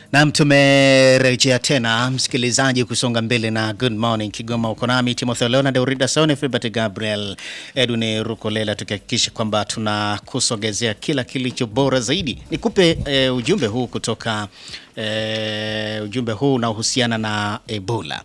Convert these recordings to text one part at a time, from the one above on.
Nam, tumerejea tena msikilizaji, kusonga mbele na Good Morning Kigoma. Uko nami Timotheo Leona, Deurida Saone, Filbert Gabriel, Edwin Rukolela, tukihakikisha kwamba tunakusogezea kila kilicho bora zaidi. Nikupe e, ujumbe huu kutoka e, ujumbe huu unaohusiana na Ebola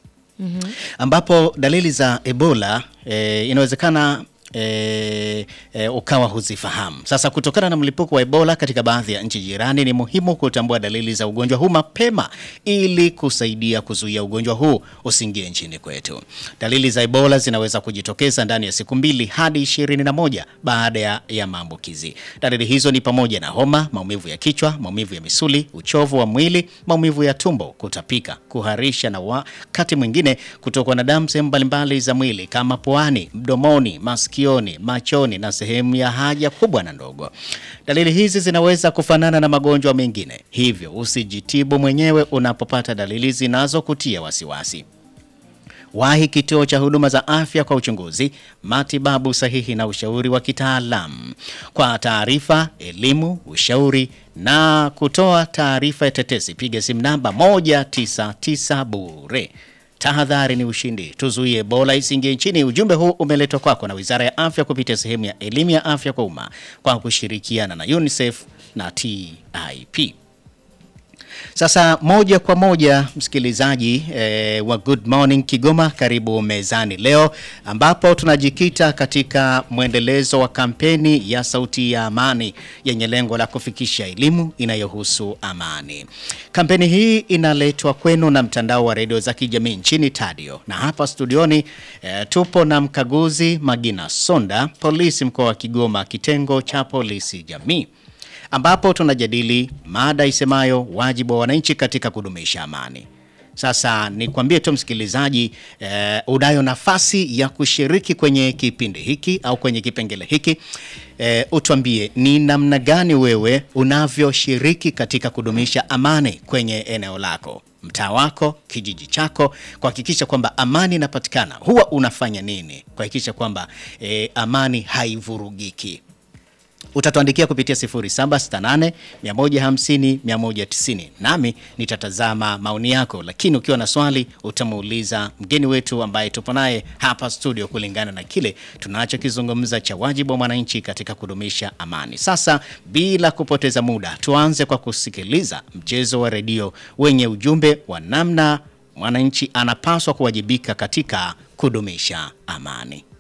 ambapo dalili za Ebola e, inawezekana E, e, ukawa huzifahamu. Sasa kutokana na mlipuko wa Ebola katika baadhi ya nchi jirani, ni muhimu kutambua dalili za ugonjwa huu mapema ili kusaidia kuzuia ugonjwa huu usiingie nchini kwetu. Dalili za Ebola zinaweza kujitokeza ndani ya siku mbili hadi ishirini na moja baada ya, ya maambukizi. Dalili hizo ni pamoja na homa, maumivu ya kichwa, maumivu ya misuli, uchovu wa mwili, maumivu ya tumbo, kutapika, kuharisha na wakati mwingine kutokwa na damu sehemu mbalimbali za mwili kama puani, mdomoni, masikio machoni na sehemu ya haja kubwa na ndogo. Dalili hizi zinaweza kufanana na magonjwa mengine, hivyo usijitibu mwenyewe unapopata dalili zinazokutia wasiwasi. Wahi kituo cha huduma za afya kwa uchunguzi, matibabu sahihi na ushauri wa kitaalamu. Kwa taarifa, elimu, ushauri na kutoa taarifa ya tetesi, piga simu namba 199 bure. Tahadhari ni ushindi, tuzuie Ebola isiingie nchini. Ujumbe huu umeletwa kwako na Wizara ya Afya kupitia sehemu ya elimu ya afya kwa umma kwa kushirikiana na UNICEF na TIP. Sasa moja kwa moja msikilizaji eh, wa Good Morning Kigoma, karibu mezani leo, ambapo tunajikita katika mwendelezo wa kampeni ya Sauti ya Amani yenye lengo la kufikisha elimu inayohusu amani. Kampeni hii inaletwa kwenu na mtandao wa redio za kijamii nchini Tadio, na hapa studioni eh, tupo na mkaguzi Magina Sonda, polisi mkoa wa Kigoma, kitengo cha polisi jamii ambapo tunajadili mada isemayo wajibu wa wananchi katika kudumisha amani. Sasa nikwambie tu msikilizaji, eh, unayo nafasi ya kushiriki kwenye kipindi hiki au kwenye kipengele hiki eh, utuambie ni namna gani wewe unavyoshiriki katika kudumisha amani kwenye eneo lako, mtaa wako, kijiji chako, kuhakikisha kwamba amani inapatikana. Huwa unafanya nini kuhakikisha kwamba eh, amani haivurugiki? Utatuandikia kupitia 0768 150 190, nami nitatazama maoni yako, lakini ukiwa na swali utamuuliza mgeni wetu ambaye tupo naye hapa studio, kulingana na kile tunachokizungumza cha wajibu wa mwananchi katika kudumisha amani. Sasa bila kupoteza muda, tuanze kwa kusikiliza mchezo wa redio wenye ujumbe wa namna mwananchi anapaswa kuwajibika katika kudumisha amani.